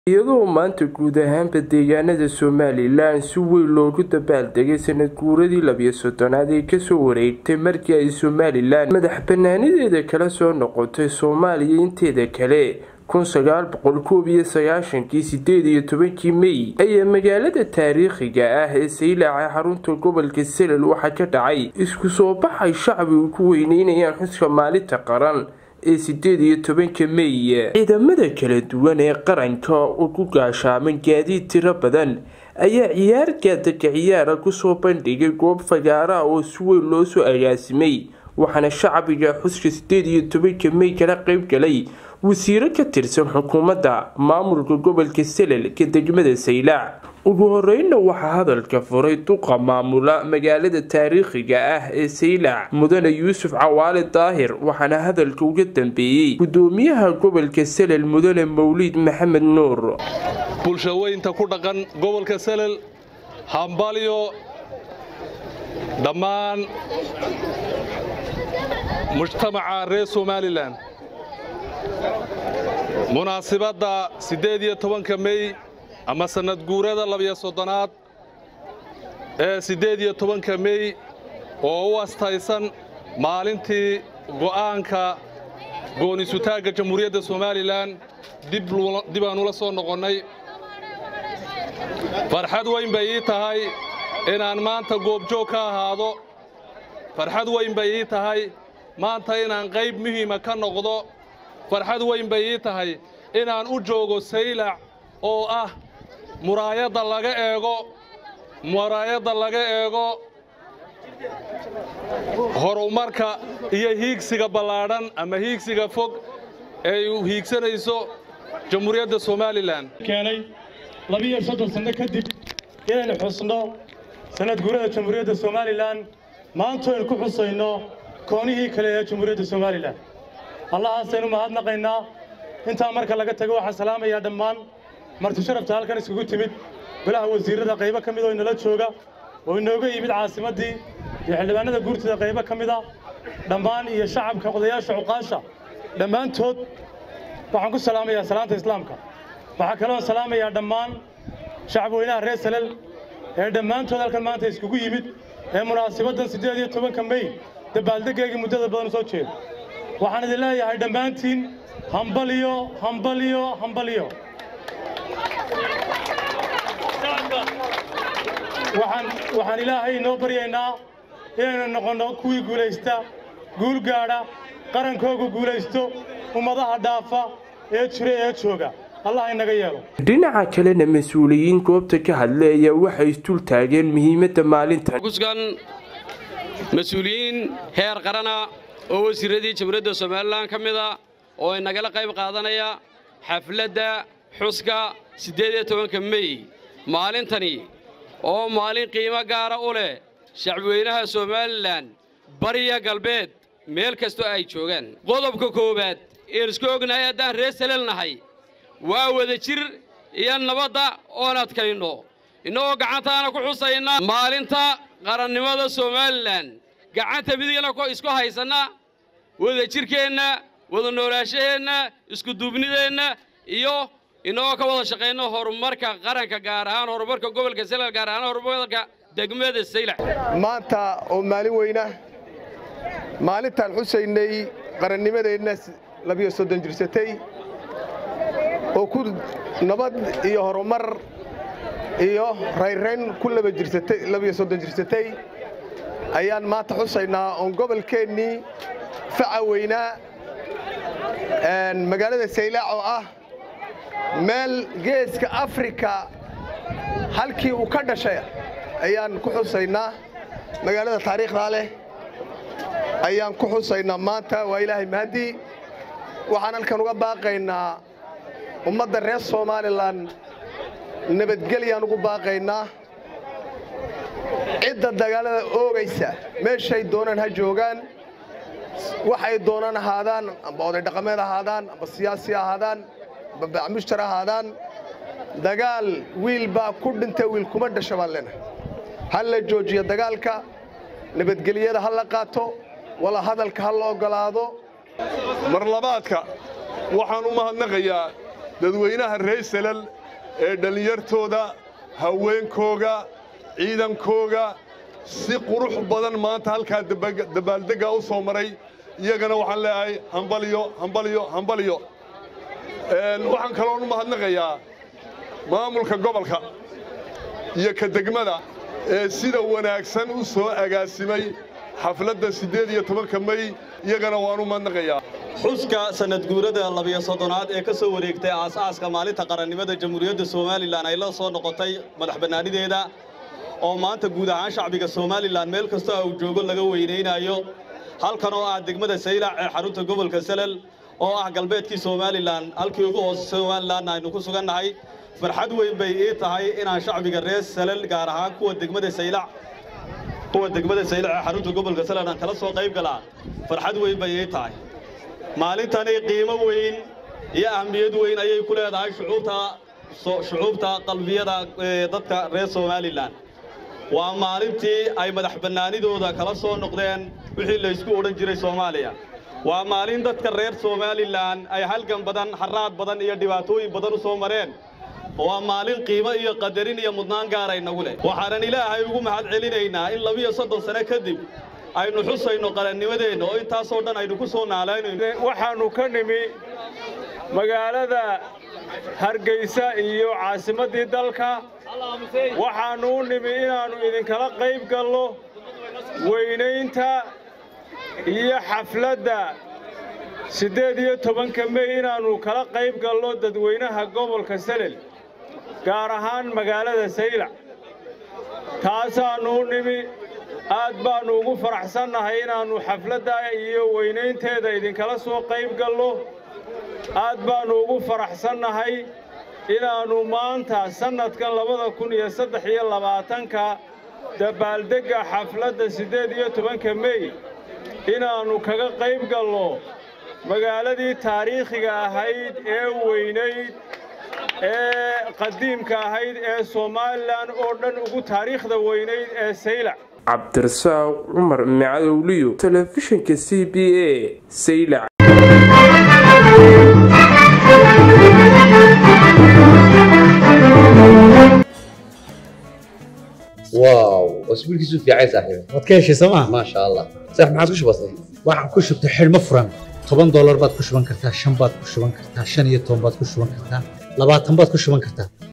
iyadoo maanta guud ahaanba deegaanada somalilan si weyn loogu dabaaldegay sanad guuradii labiyo soddonaad ee kasoo wareegtay markii ay somalilan madax banaanideeda kala soo noqotay soomaaliya inteeda kale kun sagaal boqol koob iyo sagaashankii sideed iyo tobankii mey ayaa magaalada taariikhiga ah ee saylaca xarunta gobolka selal waxaa ka dhacay isku soo baxay shacbigu ku weyneynayaan xuska maalinta qaran ee sideed iyo tobanka mey ciidamada kala duwan ee qaranka oo ku gaashaaman gaadiid tiro badan ayaa ciyaar gaadaka ciyaara kusoo bandhigay goob fagaaraha oo si weyn loo soo agaasimay waxaana shacbiga xuska sideed iyo tobanka mey kala qeyb galay wasiiro ka tirsan xukuumadda maamulka gobolka selal ka degmada saylaac ugu horeyna waxaa hadalka furay duqa maamula magaalada taariikhiga ah ee saylac mudane yuusuf cawaale daahir waxaana hadalka uga dambeeyey gudoomiyaha gobolka selal mudane mawliid maxamed nuur bulshaweynta ku dhaqan gobolka selal hambalyo dhammaan mujtamaca reer somalilan munaasibadda siddeed iyo tobanka mey ama sannad guurada labiyo soddonaad ee siddeed iyo tobanka mey oo u astaysan maalintii go'aanka goonisutaagga jamhuuriyadda somalilan dib aan ula soo noqonnay farxad weyn bay ii tahay inaan maanta goobjoog ka ahaado farxad weyn bay ii tahay maanta inaan qayb muhiima ka noqdo farxad weyn bay ii tahay inaan u joogo saylac oo ah muraayadda laga eego muraayadda laga eego horumarka iyo hiigsiga ballaadhan ama hiigsiga fog ee u hiigsanayso jamhuuriyadda somalilan keenay labiiyo soddon sanno kadib inaynu xusno sannad guurada jamhuuriyadda somalilan maanto aynu ku xusayno koonihii kale ee jamhuuriyadda somalilan allahaasaynu mahadnaqaynaa intaa marka laga tago waxaan salaamayaa dhammaan marti sharafta halkan iskugu timid golaha wasiirrada qaybo ka mid oo inala jooga oo inooga yimid caasimaddii iyo xildhibaanada guurtida qaybo ka mida dhammaan iyo shacabka odayaasha cuqaasha dhammaantood waxaan ku salaamayaa salaanta islaamka waxaa kaloon salaamayaa dhammaan shacab weynaha reer salal ee dhammaantood halkan maanta iskugu yimid ee munaasibaddan siddeed iyo tobanka mey dabaaldeggeygii muddada badan soo jeeda waxaan idin leeyahay dhammaantiin hambaliyo hambaliyo hambaliyo waxaan ilaahay inoo baryaynaa inaynu noqonno kuwii guulaysta guul gaadha qarankoogu guulaysto ummadaha dhaafa ee jira ee jooga allah inaga yeelo dhinaca kalena mas-uuliyiin goobta ka hadlay ayaa waxay isdul taageen muhiimadda maalintan kusgan mas-uuliyiin heer qarana oo wasiirradii jamhuuriyadda somalilan ka mida oo inagala qayb qaadanaya xafladda xuska siddeed iyo tobanka mey maalintani oo maalin qiimo gaara u leh shacbweynaha somalilan bariya galbeed meel kastoo ay joogaan qodobka koowaad een isku ognahay haddaan reer salal nahay waa wada jir iyo nabadda oon adkayno innagoo gacantaana ku xusayna maalinta qarannimada somalilan gacanta midigana isku haysanna wada jirkeenna wada noolaashaheenna iskuduubnideenna iyo innagoo ka wada shaqayno horumarka qaranka gaar ahaan horumarka gobolka selal gaar ahaan horumarka degmada saylac maanta oo maalin weyna maalintaan xusaynay qarannimadeenna labiyo soddon jirsatay oo ku nabad iyo horumar iyo rayrayn ku labiyo soddon jirsatay ayaan maanta xusaynaa oon gobolkeennii faca weynaa magaalada saylaac oo ah meel geeska afrika halkii uu ka dhashay ayaan ku xusaynaa magaalada taariikhdaa leh ayaan ku xusaynaa maanta waa ilaahay mahadii waxaan halkan uga baaqaynaa ummadda reer somalilan nabadgelyaan ugu baaqaynaa cidda dagaalada oogaysa meeshay doonaan ha joogaan waxay doonaan ahaadaan amba oday dhaqameed ahaadaan amba siyaasi ahaadaan amba bacmushtar ahaadaan dagaal wiil baa ku dhinta wiil kuma dhasha baan leenahay ha la joojiyo dagaalka nabadgelyada ha la qaato wala hadalka ha la oggolaado marlabaadka waxaan u mahadnaqayaa dadweynaha reer salal ee dhallinyartooda haweenkooga ciidankooga si qurux badan maanta halkaa dabaaldeggaa u soo maray iyagana waxaan leeyahay hambalyo hambalyo hambalyo waxaan kaloon u mahadnaqayaa maamulka gobolka iyo ka degmada ee sida wanaagsan u soo agaasimay xafladda siddeed iyo tobanka mey iyagana waan u mahadnaqayaa xuska sanad guurada labiyo soddonaad ee ka soo wareegtay aas-aaska maalinta qarannimada jamhuuriyadda somalilan ay la soo noqotay madax bannaanideeda oo maanta guud ahaan shacbiga somalilan meel kastoo uu joogo laga weynaynayo halkan oo ah degmada saylac ee xarunta gobolka salal oo ah galbeedkii somalilan halkii ugu hoose somalilan aynu ku sugannahay farxad weyn bay ii tahay inaan shacbiga reer salal gaar ahaan kuwa degmada saylac kuwa degmada saylac ee xarunta gobolka salal aan kala soo qayb galaa farxad weyn bay ii tahay maalintani qiimo weyn iyo ahmiyad weyn ayay ku leedahay shucuubta shucuubta qalbiyada dadka reer somalilan waa maalintii ay madax bannaanidooda kala soo noqdeen wixii laysku odhan jiray soomaaliya waa maalin dadka reer somalilan ay halgan badan xaraad badan iyo dhibaatooyin badan u soo mareen waa maalin qiimo iyo qadarin iyo mudnaan gaara inagu leh waxaanan ilaahay ugu mahad celinaynaa in labiyo soddon sano kadib aynu xusayno qarannimadeenna oo intaasoo dhan aynu ku soo naalaynayno waxaannu ka nimi magaalada hargaysa iyo caasimaddii dalka waxaannu u nimi inaannu idinkala qayb galno weynaynta iyo xafladda siddeed iyo tobanka mey inaannu kala qayb galno dadweynaha gobolka salel gaar ahaan magaalada saylac taasaannu u nimi aad baannu ugu faraxsannahay inaannu xafladda iyo weynaynteeda idinkala soo qayb galno aad baannu ugu faraxsannahay inaannu maanta sannadkan labada kun iyo saddex iyo labaatanka dabaaldegga xafladda siddeed iyo tobanka mey inaannu kaga qayb galno magaaladii taariikhiga ahayd ee weynayd ee qadiimka ahayd ee somalilan oo dhan ugu taariikhda weynayd ee saylac cabdirasaaq cumar macadowliyo telefishinka c b a saylac واو اسبوع كيسو في عايز صاحبي waad ka heshay sooma ما شاء الله صح ما عاد وش بصير waxaan ku shubtay xidhmo furan toban doolar baad ku shuban kartaa shan baad ku shuban kartaa shan iyo toban baad ku shuban kartaa labaatan baad ku shuban kartaa